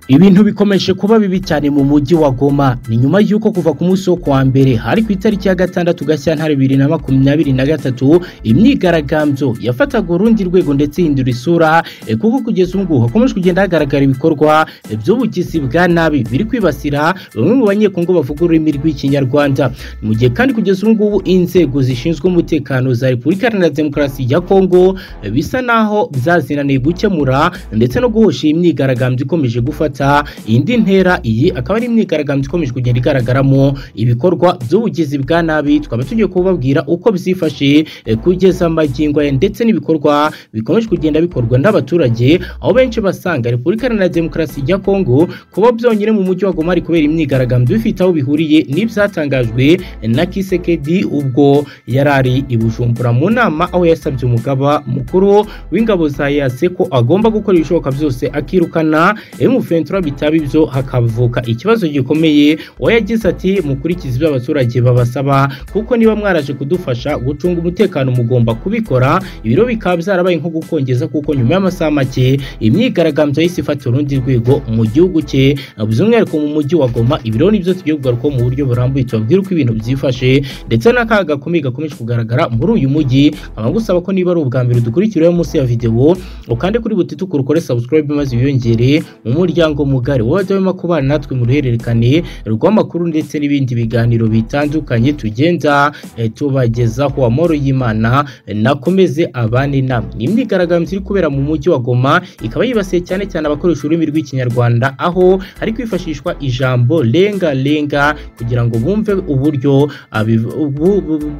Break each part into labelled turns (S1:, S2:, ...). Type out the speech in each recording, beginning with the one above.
S1: Ibintu bikomeje kuba bibi cyane mu mujyi wa Goma ni nyuma y'uko kuva ku munsi wo kuwa mbere hari ku itariki ya gatandatu Gashyantare 2023 imyigaragambyo yafataga urundi rwego ndetse ihindura isura e, kuko kugeza ubu ngubu hakomeje kugenda hagaragara ibikorwa e, by'ubugizi bwa nabi biri kwibasira bamwe mu banyekongo bavuga ururimi rw'ikinyarwanda mu gihe kandi kugeza ubu ngubu inzego zishinzwe umutekano za Repubulika Iharanira Demokarasi ya Kongo e, bisa naho byazinaniye gukemura ndetse no guhosha iyi myigaragambyo ikomeje gufata gufata indi ntera iyi akaba ari imyigaragambyo ikomeje kugenda igaragaramo ibikorwa by'ubugizi bwa nabi tukaba tugiye kubabwira uko bizifashe kugeza amagingo aya ndetse n'ibikorwa bikomeje kugenda bikorwa n'abaturage aho benshi basanga repubulika iharanira demokarasi ya kongo kuba byonyine mu mujyi wa goma ari kubera imyigaragambyo bifite aho bihuriye n'ibyatangajwe na kisekedi ubwo yari ari i bujumbura mu nama aho yasabye umugaba mukuru w'ingabo za yase ko agomba gukora ibishoboka byose akirukana emufeni ventura bitaba ibyo hakavuka ikibazo gikomeye we yagize ati mukurikize ibyo abaturage babasaba kuko niba mwaraje kudufasha gucunga umutekano mugomba kubikora ibiro bikaba byarabaye nko gukongeza kuko nyuma y'amasaha make imyigaragambyo yahise ifata urundi rwego mu gihugu cye by'umwihariko mu mujyi wa goma ibiro nibyo tugiye kugarukaho mu buryo burambuye tubabwira uko ibintu byifashe ndetse n'akaga gakomeye gakomeje kugaragara muri uyu mujyi abagusaba ko niba ari ubwa mbere dukurikiraho munsi ya videwo ukande kuri buti tukuru ukore subscribe maze wiyongere mu muryango umuryango mugari wajya wema kubana natwe mu ruhererekane rw'amakuru ndetse n'ibindi biganiro bitandukanye tugenda eh, tubagezaho amoro y'imana nakomeze abane namwe ni imyigaragambyo iri kubera mu mujyi wa goma ikaba yibasiye cyane cyane abakoresha ururimi rw'ikinyarwanda aho hari kwifashishwa ijambo lenga lenga kugira ngo bumve uburyo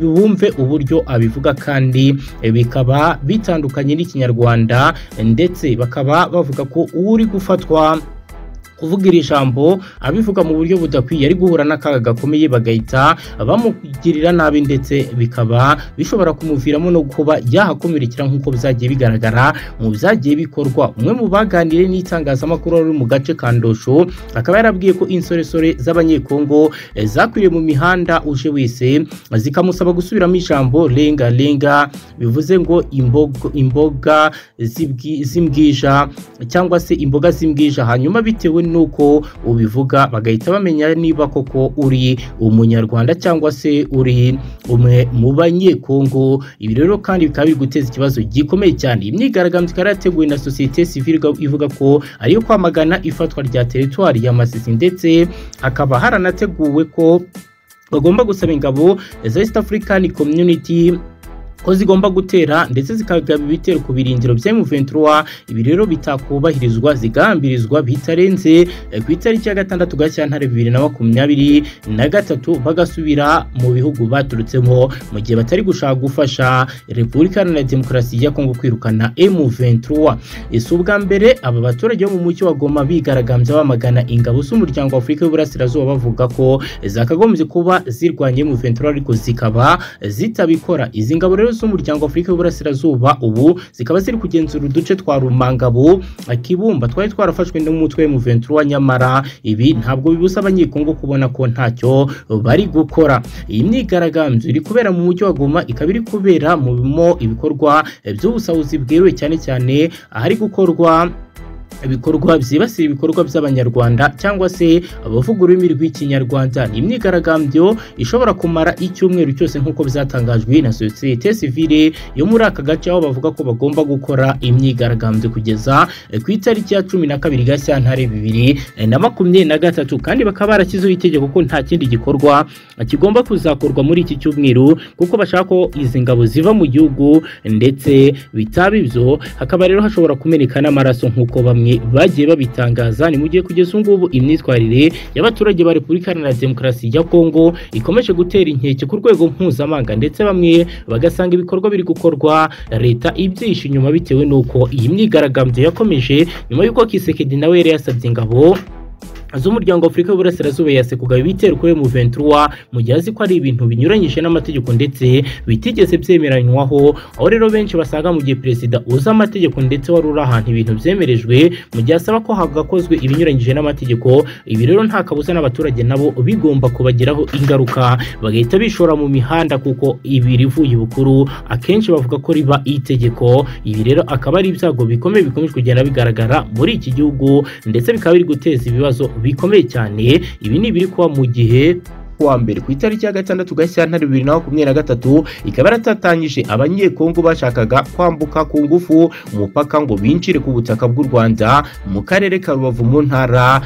S1: bumve uburyo abivuga kandi eh, bikaba bitandukanye n'ikinyarwanda ndetse bakaba bavuga ko uri gufatwa kuvuga iri jambo abivuga mu buryo budakwiye ari guhura n'akaga gakomeye bagahita bamugirira nabi ndetse bikaba bishobora kumuviramo no kuba yahakomerekera nk'uko byagiye bigaragara mu byagiye bikorwa umwe mu baganiriye n'itangazamakuru ari mu gace ka ndosho akaba yarabwiye ko insoresore z'abanyekongo zakwiriye mu mihanda uje wese zikamusaba gusubiramo ijambo renga renga bivuze ngo imboga, imboga z'imbwija cyangwa se imboga z'imbwija hanyuma bitewe nuko ubivuga bagahita bamenya niba koko uri umunyarwanda cyangwa se uri umwe mu banyekongo ibi rero kandi bikaba biri guteza ikibazo gikomeye cyane imyigaragambyo ikaba yarateguwe na sosiyete sivile ivuga ko ariyo kwamagana ifatwa rya teritwari ya masisi ndetse hakaba haranateguwe ko bagomba gusaba ingabo za east african community ko zigomba gutera ndetse zikagaba ibitero ku birindiro bya M23 ibi rero bitakubahirizwa zigambirizwa bitarenze ku itariki ya gatandatu Gashyantare 2023 na gatatu bagasubira mu bihugu baturutsemo mu gihe batari gushaka gufasha Repubulika Iharanira Demokarasi ya Kongo kwirukana M23 ese ubwa mbere aba baturage bo mu mujyi wa Goma bigaragambya bamagana ingabo z'umuryango wa Afurika y'Uburasirazuba bavuga ko zakagombye kuba zirwanya M23 ariko zikaba zitabikora izi ngabo rero z'umuryango Afurika y'Uburasirazuba ubu zikaba ziri kugenzura uduce twa Rumangabo Kibumba twari twarafashwe n'umutwe mu 23 nyamara ibi ntabwo bibuza abanyekongo kubona ko ntacyo bari gukora iyi myigaragambyo iri kubera mu mujyi wa Goma ikaba iri kubera mu ibikorwa by'ubusahuzi bweruye cyane cyane ahari gukorwa ibikorwa byibasira ibikorwa by'abanyarwanda cyangwa se abavuga ururimi rw'ikinyarwanda ni imyigaragambyo ishobora kumara icyumweru cyose nk'uko byatangajwe na sosiyete sivile yo muri aka gace aho bavuga ko bagomba gukora imyigaragambyo kugeza ku itariki ya cumi na kabiri gashyantare bibiri na makumyabiri na gatatu kandi bakaba barashyizeho itegeko ko nta kindi gikorwa kigomba kuzakorwa muri iki cyumweru kuko bashaka ko izi ngabo ziva mu gihugu ndetse bitaba ibyo hakaba rero hashobora kumeneka n'amaraso nk'uko bamwe bagiye babitangaza ni mu gihe kugeza ubu ngubu imyitwarire y'abaturage ba repubulika iharanira demokarasi ya kongo ikomeje gutera inkeke ku rwego mpuzamahanga ndetse bamwe bagasanga ibikorwa biri gukorwa leta ibyihishe inyuma bitewe n'uko iyi myigaragambyo yakomeje nyuma y'uko kisekedi nawe yari yasabye ingabo z'umuryango w'afurika w'iburasirazuba yase kugaba ibitero kuri M23 mu gihe azi ko ari ibintu binyuranyije n'amategeko ndetse bitigeze byemeranywaho aho rero benshi basaga mu gihe perezida uzi amategeko ndetse wari uri ahantu ibintu byemerejwe mu gihe asaba ko hagakozwe ibinyuranyije n'amategeko ibi rero nta kabuza n'abaturage nabo bigomba kubagiraho ingaruka bagahita bishora mu mihanda kuko ibi rivuye bukuru akenshi bavuga ko riba itegeko ibi rero akaba ari ibyago bikomeye bikomeje kugenda bigaragara muri iki gihugu ndetse bikaba biri guteza ibibazo bikomeye cyane ibi ni ibiri kuba mu gihe kuwa mbere ku itariki ya gatandatu gashyantare bibiri na makumyabiri na gatatu ikaba yaratatanyije abanyekongo bashakaga kwambuka ku ngufu umupaka ngo binjire ku butaka bw'u rwanda mu karere ka rubavu mu ntara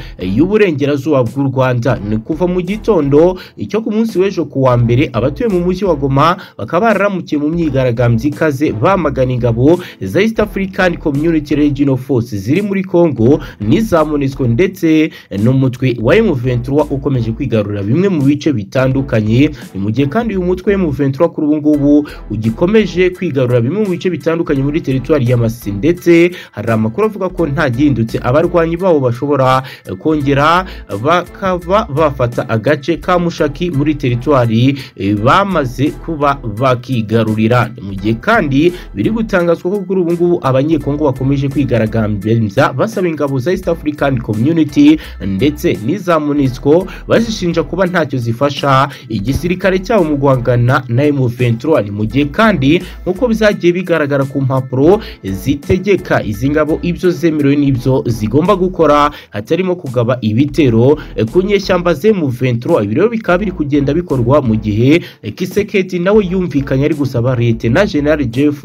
S1: y'uburengerazuba bw'u rwanda ni kuva mu gitondo icyo ku munsi w'ejo ku wa mbere abatuye mu mujyi wa goma bakaba bararamukiye mu myigaragambyo ikaze bamagana ingabo za east african community regional force ziri muri congo n'iza monesco ndetse n'umutwe wa m23 ukomeje kwigarurira bimwe mu bice bice bitandukanye mu gihe kandi uyu mutwe M23 kuri ubu ngubu ugikomeje kwigarura bimwe mu bice bitandukanye muri teritwari ya Masisi ndetse hari amakuru avuga ko nta gihindutse abarwanyi babo bashobora kongera bakaba bafata agace ka Mushaki muri teritwari bamaze kuba bakigarurira mu gihe kandi biri gutangazwa ko kuri ubu ngubu abanyekongo bakomeje kwigaragambiriza basaba ingabo za East African Community ndetse n'iza MONUSCO bazishinja kuba ntacyo zifite zifasha igisirikare cyabo mu guhangana na M23 ni mu gihe kandi nk'uko bizagiye bigaragara ku mpapuro zitegeka izi ngabo ibyo zemerewe n'ibyo zigomba gukora hatarimo kugaba ibitero ku nyeshyamba z'M23 ibi rero bikaba biri kugenda bikorwa mu gihe Kisekedi nawe yumvikanye ari gusaba leta na General Jeff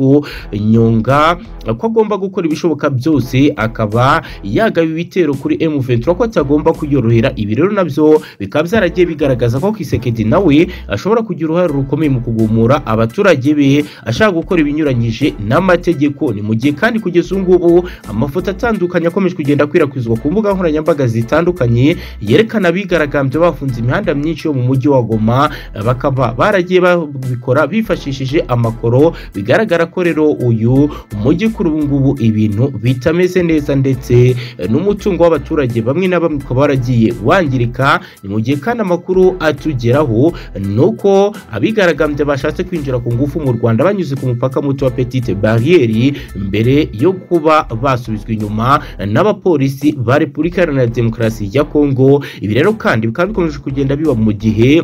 S1: Nyonga ko agomba gukora ibishoboka byose akaba yagaba ibitero kuri M23 ko atagomba kuyorohera ibi rero nabyo bikaba byaragiye bigaragaza agaragaza ko Kisekedi nawe ashobora kugira uruhare rukomeye mu kugumura abaturage be ashaka gukora ibinyuranyije n'amategeko ni mu gihe kandi kugeza ubu ngubu amafoto atandukanye akomeje kugenda akwirakwizwa ku mbuga nkoranyambaga zitandukanye yerekana abigaragambye bafunze imihanda myinshi yo mu mujyi wa Goma bakaba baragiye babikora bifashishije amakoro bigaragara ko rero uyu mujyi kuri ubu ngubu ibintu bitameze neza ndetse n'umutungo w'abaturage bamwe na bamwe ukaba waragiye wangirika ni mu gihe kandi amakuru atugeraho nuko abigaragambye bashatse kwinjira ku ngufu mu Rwanda banyuze ku mupaka muto wa Petite Barriere mbere yo kuba basubizwa inyuma n'abapolisi ba Repubulika Iharanira Demokarasi ya Kongo ibi rero kandi bikaba bikomeje kugenda biba mu gihe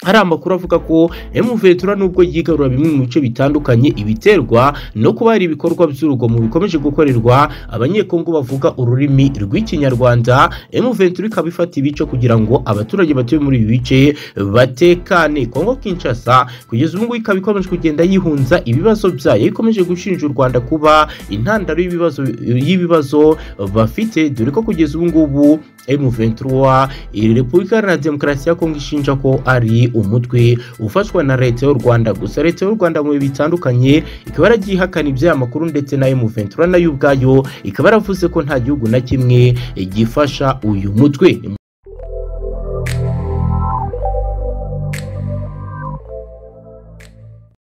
S1: hari amakuru avuga ko M23 nubwo yigarura bimwe mu bice bitandukanye ibiterwa no kuba hari ibikorwa by'urugomo bikomeje gukorerwa abanyekongo bavuga ururimi rw'ikinyarwanda M23 ikaba ifata ibice kugira ngo abaturage batuye muri ibi bice batekane Kongo Kinshasa kugeza ubu ngubu ikaba ikomeje kugenda yihunza ibibazo byayo ikomeje gushinja u Rwanda kuba intandaro y'ibibazo y'ibibazo bafite dore ko kugeza ubu ngubu M23 iri Repubulika Iharanira Demokarasi ya Kongo ishinja ko ari umutwe ufashwa na leta y'u Rwanda gusa leta y'u Rwanda mu bitandukanye ikaba yaragiye ihakana iby'aya makuru ndetse na M23 nayo ubwayo ikaba yaravuze ko nta gihugu na kimwe gifasha uyu mutwe